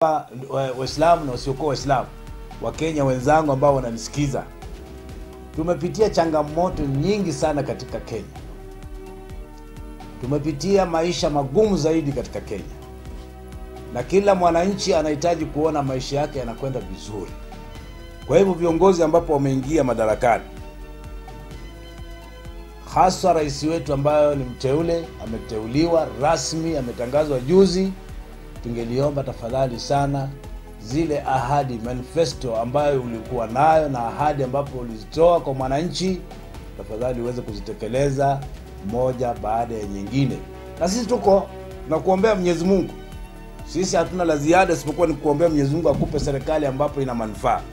Wa- Waislamu na wasiokuwa Waislamu, Wakenya wenzangu ambao wananisikiza, tumepitia changamoto nyingi sana katika Kenya. Tumepitia maisha magumu zaidi katika Kenya, na kila mwananchi anahitaji kuona maisha yake yanakwenda vizuri. Kwa hivyo viongozi ambapo wameingia madarakani, haswa rais wetu ambayo ni mteule, ameteuliwa rasmi, ametangazwa juzi, tungeliomba tafadhali sana zile ahadi manifesto ambayo ulikuwa nayo na ahadi ambapo ulizitoa kwa mwananchi, tafadhali uweze kuzitekeleza moja baada ya nyingine. Na sisi tuko na kuombea Mwenyezi Mungu, sisi hatuna la ziada isipokuwa ni kuombea Mwenyezi Mungu akupe serikali ambapo ina manufaa.